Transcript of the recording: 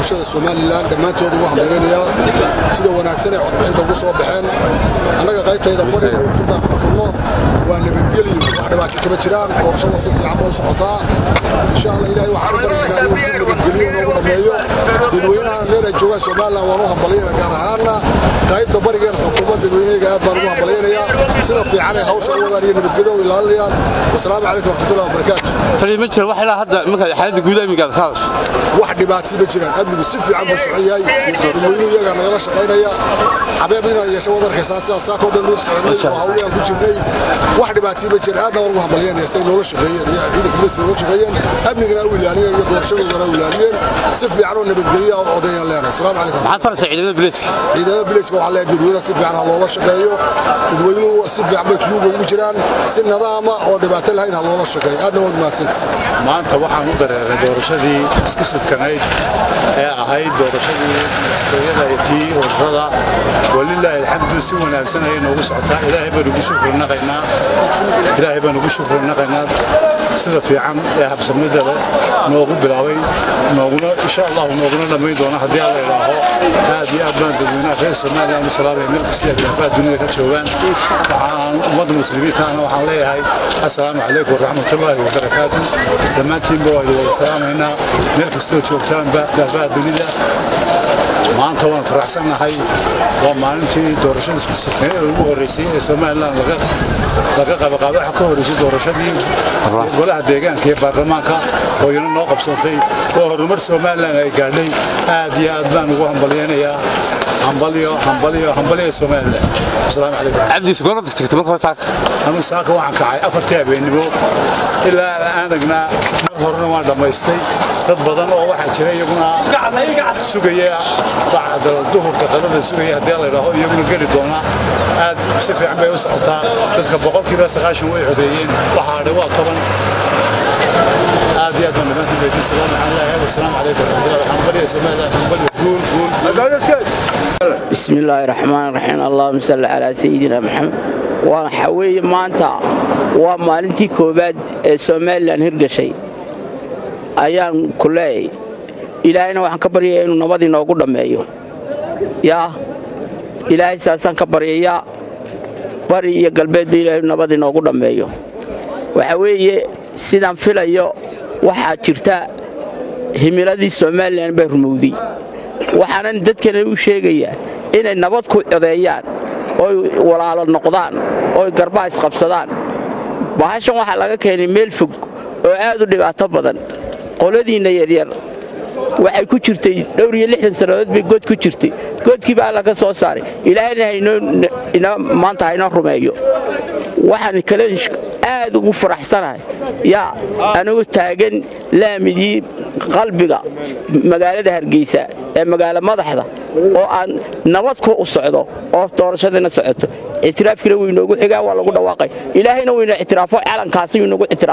bulshada somalilan dhammaantood ugu hambaleynayaa sida wanaagsan ay codbixinta ugu soo baxeen annaga qaybtayda barigu intaan xukunno waa nabadgelyo wax dhibaato kama jiraan doorashada si fiican bay u socotaa insha allah ilaahay waxaan u baryaynaa inuu si nabadgelyo noogu dhammeeyo dadweynaha meel ay joogaan somalilan waan u hambalyayna gaar ahaanna qaybta barigeena xukuumadda dadweyneyga aad baan ugu hambalyaynayaa sida fiican ay hawsha u wadaan iyo nabadgelyo u ilaalinayaan wasalaamu calaykum waraxmatullahi wabarakaatu tani ma jira wax ilaa hadda marka xaaladda guud amnigaad khaadas wax dhibaatay ma jiraan amnigu si fiican buu socon yahay dadweynuhu iyagaa nagala shaqaynaya xabeeb inaan yeesho wad arkaysaa sidaas saakoo dhan loo soconay oo hawliyaan ku jirnay wax dhibaatay ma jira aadna waan ugu hambalyanaya say noola shaqeeyeen iyo ciidanka miska noola shaqeeyeen amnigana u ilaaliyeen iyo doorashadoodana u ilaaliyeen si fiican oo nabadgelya oo odayaan leenahay asalaamu calaykum maxaad faraysaa ciidamada bilayska ciidamada bilayska waxaa leeyahay dadweynaha si fiican ha loola shaqeeyo dadweynuhu si fiican bay kuyuuga ugu jiraan si nadaama oo dhibaato lahayn ha loola shaqeeyo aadna waad mahadsanta maanta waxaan u dareeray doorashadii isku sidkanayd ee ahayd doorashadii hooyada iyo tii ururada walilaahi alxamdu si wanaagsan ayay noogu socotaa ilaahay baan ugu shukrinaqaynaa ilaahay baan ugu shukrinaqaynaa sida fiican ee habsamida leh noogu bilaabay nooguna insha allahu nooguna dhammayn doona haddii alla idhaaho aad iyo aad baan dadweynaha reer somaliland u salaamaya meel kasta ee khilaafaha dunida ka joogaan waxaan ummadda muslimiintaana waxaan leeyahay assalaamu calaykum waraxmatullaahi wabarakaatu dhammaantiinba waa idin wada salaamaynaa meel kastoo joogtaanba khilaafaha dunida maanta waan faraxsannahay waa maalintii doorashada isku sugnayd ee ugu horreysay ee somalilan laga qabaqaabo waxa ka horreysay doorashadii golaha deegaanka iyo baarlamaanka oo iyana noo qabsoontay oo horumar somalilan ay gaadhay aad iyo aad baan ugu hambalyaynayaa hambalyo hambalyo hambalyo somalilan asalaamu calaykum cabdiis goorma tagtay marka hore saaka anigu saaka waxaan kacay afartii habeennimo ilaa aanagnaa mar horena waan dhammaystay dad badan oo waxaa jira iyaguna sugaya bacda duhurka qadada sugaya haddii la idhaaho iyaguna geli doona aad si fiican bay u socotaa dadka boqolkiiba sagaashan way codeeyeen waxaa hadhay waa toban aad iyo aad baan dhammaantiin baydi salaam waxaan leeyahay asalaamu calaykum waraxmatullahi waxaan barya somaliland hambalyo guul guul بسم الله الرحمن الرحيم اللهم صل على سيدنا محمد waxa weeye maanta waa maalintii koowaad ee somalilan hirgashay ayaan ku leeyay ilaahayna waxaan ka baryayaa inuu nabad inoogu dhammeeyo yaa ilaahay saasaan ka baryayaa bari iyo galbeedba ilahay inuu nabad inoogu dhammeeyo waxa weeye sidaan filayo waxaa jirta himiladii somalilan baa rumowday waxaanan dadkana u sheegayaa inay nabad ku codeeyaan oy walaalo noqdaan oy garbaa isqabsadaan bahashan waxaa laga keenay meel fog oo aad u dhibaato badan qoladiinna yaryar waxay ku jirtay dhowr iyo lixdan sannadood bay god ku jirtay godkii baa laga soo saaray ilaahayna maanta haynoo rumeeyo waxaan kale aad ugu faraxsanahay yaa anigu taagan laamidii qalbiga magaalada hargeysa ee magaalo madaxda oo aan nabad ku u socdo oo doorashadiina socoto ictiraafkiina waynoogu xigaa waa lagu dhawaaqay ilaahayna wayna ictiraafo calankaasi waynagu ictiraafo